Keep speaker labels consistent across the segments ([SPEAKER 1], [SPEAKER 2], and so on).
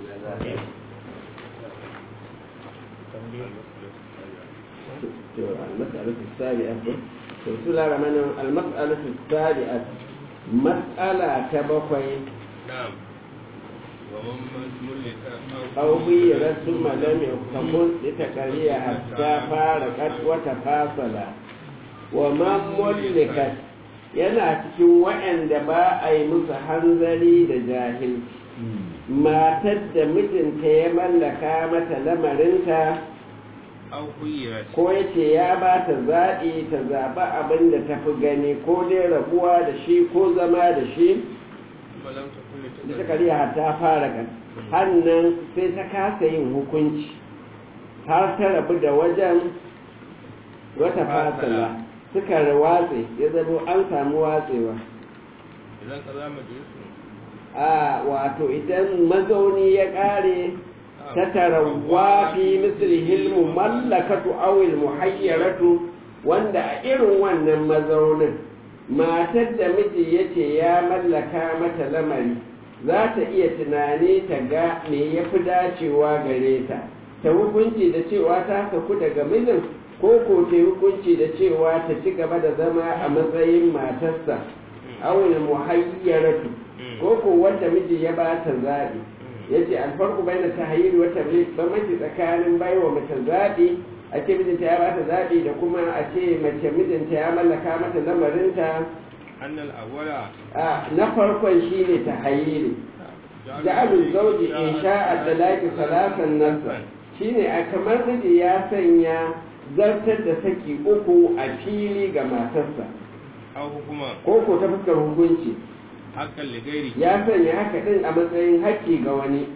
[SPEAKER 1] المسألة السابعة بسم الله الرحمن الرحيم المسألة السابعة مسألة تبقي
[SPEAKER 2] نعم ومن ملك
[SPEAKER 1] أو هي ثم لم يكن لتكريه حتى فارقت وتفاصل ومن ملكت yana cikin waɗanda ba a yi musu hanzari da jahilci matar da mijinta ya mallaka mata lamarinta
[SPEAKER 2] أو خيرت
[SPEAKER 1] ko ya ce ya ba ta zaɓi ta zaɓi abin da ta fi gani ko dai rabuwa da shi ko zama da shi
[SPEAKER 2] ثم لم تكن
[SPEAKER 1] da ta
[SPEAKER 2] لتكن
[SPEAKER 1] kariya ta fara kan hannan sai ta kasa yin hukunci har ta rabu da wajen wata fasala suka watse ya zama an samu watsewa
[SPEAKER 2] إذا قضى مجلس
[SPEAKER 1] a wato idan mazauni ya ƙare ta tarawa fi mislihil mallakatu awil muhayyaratu wanda a irin wannan mazaunin matar da miji ya ce ya mallaka mata lamari za ta iya tunani ta ga me ya fi dacewa gare ta ta hukunci da cewa ta saku daga mijin ko ko ta hukunci da cewa ta ci gaba da zama a matsayin matarsa awil muhayyaratu ko ko wanda miji ya ba ta zaɓi ya ce alfarku bai da tahayyuri wata bambanci tsakanin baiwa mace zaɓi a ce mijinta ya ba ta zaɓi da kuma a ce mace mijinta ya mallaka mata lamarinta
[SPEAKER 2] أن الأول
[SPEAKER 1] a na farkon shi ne tahayyuri ja'alul zauji in sha'a talaqi salasan nasa shine a kamar miji ya sanya zartar da saki uku a fili ga matarsa
[SPEAKER 2] أو حكما
[SPEAKER 1] ko ko ta fuskar hukunci
[SPEAKER 2] حقا لغيره
[SPEAKER 1] ya sanya haka din a matsayin haƙƙi ga wani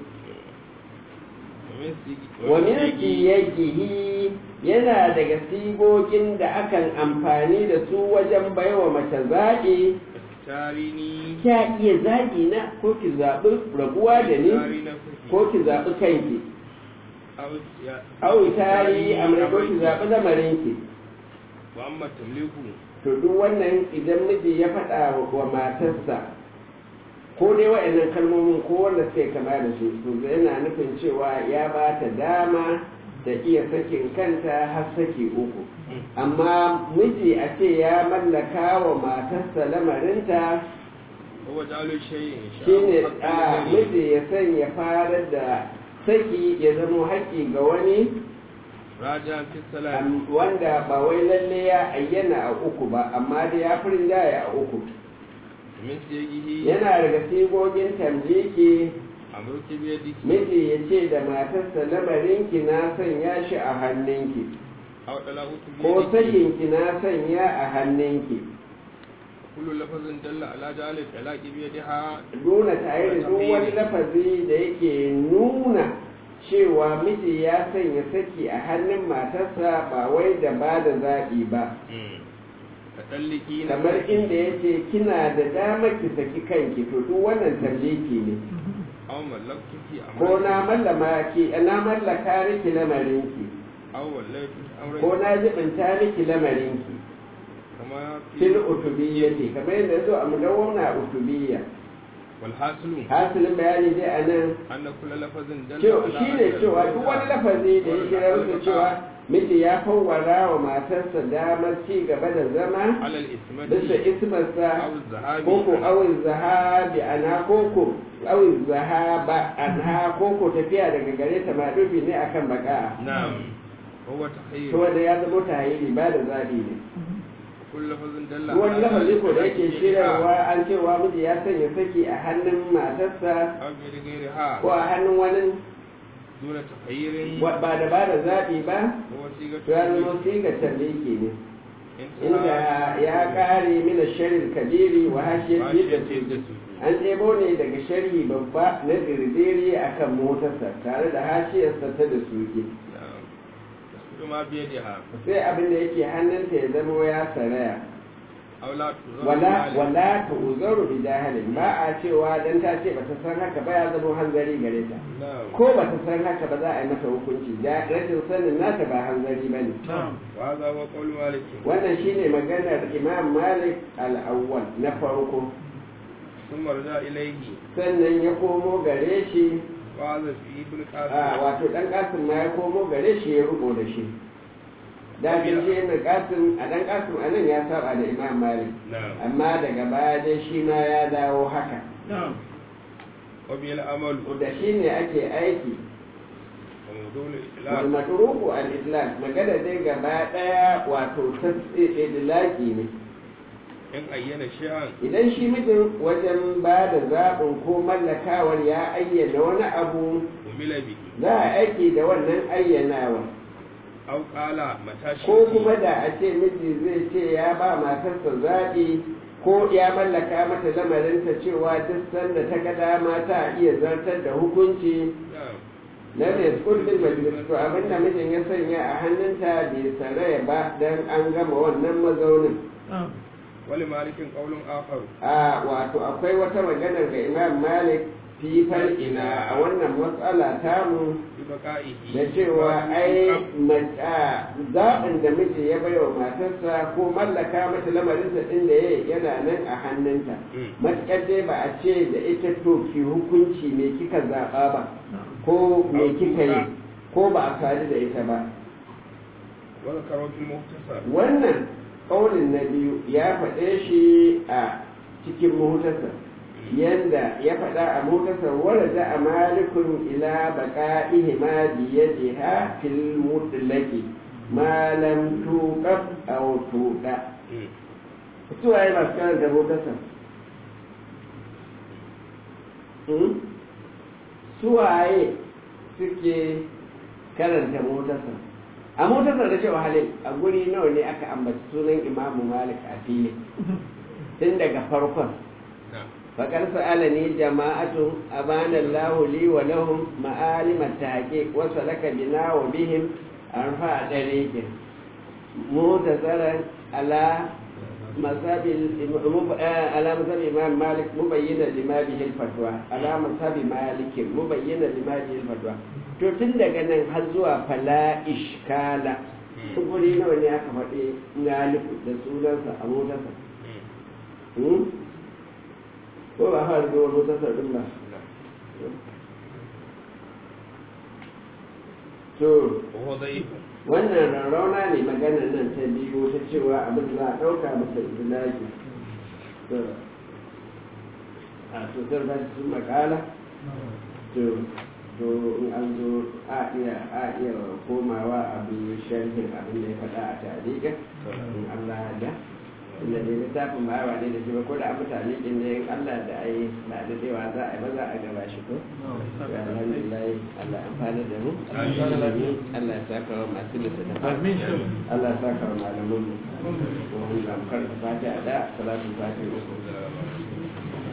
[SPEAKER 2] ومن سيج-
[SPEAKER 1] wa min
[SPEAKER 2] سيج-
[SPEAKER 1] qiyajihi yana daga sigogin da akan amfani da su wajen baiwa mace zaɓi
[SPEAKER 2] اختاريني
[SPEAKER 1] kya iya zaɓi na ko ki zaɓi rabuwa da ni
[SPEAKER 2] اختاري نفسك
[SPEAKER 1] ko ki zaɓi kanki
[SPEAKER 2] أو يا-
[SPEAKER 1] au tari amrai ko ki zaɓi lamarinki
[SPEAKER 2] وأما التمليك
[SPEAKER 1] to duk wannan idan miji ya faɗa wa matarsa ko dai wa'annan kalmomin ko wanda suke kama da su to yana nufin cewa ya ba ta dama da iya sakin kanta har saki uku amma miji a ce ya mallaka wa matarsa lamarinta
[SPEAKER 2] هو جعل الشيء إن شاء
[SPEAKER 1] shine
[SPEAKER 2] الله
[SPEAKER 1] a
[SPEAKER 2] حقا لغيره
[SPEAKER 1] miji ya sanya farar da saki ya zama haƙƙi ga wani
[SPEAKER 2] راجعا في السلام
[SPEAKER 1] am- wanda ba wai lalle ya ayyana a uku ba amma dai ya fi rinjaye a uku
[SPEAKER 2] من سيجه
[SPEAKER 1] yana daga sigogin tamliki
[SPEAKER 2] أمرك بيدك
[SPEAKER 1] miji ya ce da matarsa lamarinki na sanya shi a hannunki
[SPEAKER 2] أو طلاقك
[SPEAKER 1] ko
[SPEAKER 2] بيدك
[SPEAKER 1] sakinki na sanya a hannunki
[SPEAKER 2] كل لفظ دل على جعل الطلاق بيدها
[SPEAKER 1] nuna tare da duk wani lafazi da yake nuna cewa miji ya sanya saki a hannun matarsa ba wai da ba da zaɓi ba
[SPEAKER 2] تطلقي
[SPEAKER 1] kamar inda ya ce kina da damar ki saki kanki to duk wannan tamliki ne
[SPEAKER 2] أو ملكتك
[SPEAKER 1] ko
[SPEAKER 2] أمرك
[SPEAKER 1] na mallama ki na mallaka miki lamarinki
[SPEAKER 2] أو وليت أمرك
[SPEAKER 1] ko na jibinta miki lamarinki
[SPEAKER 2] كما
[SPEAKER 1] fil
[SPEAKER 2] في
[SPEAKER 1] utubiyyati kamar yadda zo a mudawwana utubiyya
[SPEAKER 2] والحاصل
[SPEAKER 1] hasilin bayani dai a nan
[SPEAKER 2] أن كل لفظ دل
[SPEAKER 1] cewa
[SPEAKER 2] على
[SPEAKER 1] shi ne
[SPEAKER 2] أن
[SPEAKER 1] cewa duk wani
[SPEAKER 2] الزوجة
[SPEAKER 1] lafazi da ya kira
[SPEAKER 2] والأخ
[SPEAKER 1] musu cewa miji ya fawwara wa matarsa damar ci gaba da zama
[SPEAKER 2] على الإثمة
[SPEAKER 1] bisa ismarsa
[SPEAKER 2] أو الذهاب
[SPEAKER 1] koko awin zahabi anha koko awin zahaba anha koko tafiya daga gare ta madubi ne akan baka
[SPEAKER 2] نعم هو تخير
[SPEAKER 1] to wanda ya zama tahiri ba da zabi ne
[SPEAKER 2] كل لفظ دل
[SPEAKER 1] wani lafazi ko da yake
[SPEAKER 2] ذلك
[SPEAKER 1] shirarwa an cewa miji ya sanya saki a hannun matarsa
[SPEAKER 2] أو بيد غيرها
[SPEAKER 1] ko a hannun wani
[SPEAKER 2] دون تخير
[SPEAKER 1] wa- ba da ba da zaɓi ba
[SPEAKER 2] هو صيغة
[SPEAKER 1] to ya zama sigar tamliki ne inda
[SPEAKER 2] انتهى
[SPEAKER 1] ya ƙare mina sharin kabiri wa hashiyar
[SPEAKER 2] وعشية
[SPEAKER 1] da
[SPEAKER 2] الجسد
[SPEAKER 1] an ɗebo ne daga sharhi babba na dirdiri a kan motarsa tare da hashiyarsa ta da suke
[SPEAKER 2] نعم تسقط ما بيدها
[SPEAKER 1] sai abin da yake hannunta ya zama ya saraya
[SPEAKER 2] أو لا تزال
[SPEAKER 1] wala
[SPEAKER 2] ذلك.
[SPEAKER 1] wala ta uzaru bi jahilin ba a cewa dan ta ce bata san haka ba ya zama hanzari gare ta
[SPEAKER 2] نعم
[SPEAKER 1] ko bata san haka ba za a yi mata hukunci da rashin sanin nata ba hanzari ba ne
[SPEAKER 2] وهذا هو قول مالك
[SPEAKER 1] wannan shine maganar imam malik al-awwal na farko
[SPEAKER 2] ثم رجع إليه
[SPEAKER 1] sannan ya komo gare shi
[SPEAKER 2] wa za fi ibn
[SPEAKER 1] a
[SPEAKER 2] qasim
[SPEAKER 1] wato dan kasim ma ya komo gare shi ya rubo da shi da bin shi ibn kasim a dan kasim anan ya saba da imam malik
[SPEAKER 2] na'am
[SPEAKER 1] amma daga baya dai shi ma ya dawo haka
[SPEAKER 2] wa bil amal
[SPEAKER 1] da shi ne ake aiki
[SPEAKER 2] wa mawdu' al
[SPEAKER 1] wal
[SPEAKER 2] itlaq
[SPEAKER 1] matruku al itlaq magana dai gaba daya wato idlaki ne
[SPEAKER 2] in ayyana shay'an
[SPEAKER 1] idan shi mijin wajen ba da zaɓin ko mallakawar ya ayyana wani abu
[SPEAKER 2] umila bi
[SPEAKER 1] za a aiki da wannan ayyanawa
[SPEAKER 2] aw qala mata shi
[SPEAKER 1] ko kuma da a ce miji zai ce ya ba matarsa zaɓi ko ya mallaka mata lamarinta cewa duk sanda ta ga dama ta iya zartar da hukunci
[SPEAKER 2] na'am
[SPEAKER 1] na mai kullum majalis to abinda mijin ya sanya a hannunta bai saraya ba don an gama wannan mazaunin
[SPEAKER 2] wali malikin qaulun akhar
[SPEAKER 1] a wato akwai wata maganar ga imam malik fi ina a wannan matsala tamu
[SPEAKER 2] bi baqa'ihi
[SPEAKER 1] da cewa ai mata zaɓin da miji ya bai wa matarsa ko mallaka mata lamarinsa ɗin da ya yana nan a hannunta
[SPEAKER 2] Mm.
[SPEAKER 1] matuƙar dai ba a ce da ita to ki hukunci me kika zaɓa ba ko me kika yi ko ba a sadu da ita ba
[SPEAKER 2] wa zakaru fil muhtasar
[SPEAKER 1] wannan ƙaunin na biyu ya faɗe shi a cikin muhtasar yanda ya faɗa a muhtasar wanda a malikun ila baka ihima biyadiha fil mutlaqi ma lam tuqab aw tuqa
[SPEAKER 2] Mm.
[SPEAKER 1] su waye masu karanta muhtasar Hmm? su waye suke karanta muhtasar a motar da cewa halin a guri nawa ne aka ambaci sunan imamu malik a fili tun daga farkon
[SPEAKER 2] na'am
[SPEAKER 1] faƙar sa'ala ne jama'atu abana lahu li wa lahum ma'alim at-tahqiq wa salaka bina wa bihim arfa dariqin mutasaran ala مذهب على مذهب الإمام مالك مبينا لما به الفتوى على مذهب مالك مبينا لما به الفتوى to tun daga nan har zuwa fala ishkala guri nawa ne aka faɗi ngalifu da sunansa a motarsa
[SPEAKER 2] Mm.
[SPEAKER 1] ko ba fara zuwa motarsa ɗin ba
[SPEAKER 2] na'am
[SPEAKER 1] to
[SPEAKER 2] wa huwa da'if
[SPEAKER 1] wannan rarrauna ne magana nan ta biyu ta cewa abin za a ɗauka masa izilaki to a to zan ba su makala to to in an zo a iya a iya komawa abin sharhin abin da ya faɗa a tarihin in Allah da inda ne littafin ba yawa ne da shi ba ko da abu tarihin ne in Allah da ai na da cewa za a yi ba za a gaba shi ko ya alhamdulillah Allah amfana da mu Allah ya saka wa masu littattafan Allah ya saka wa malaman mu ko mun ga karanta fatiha da salatu fatiha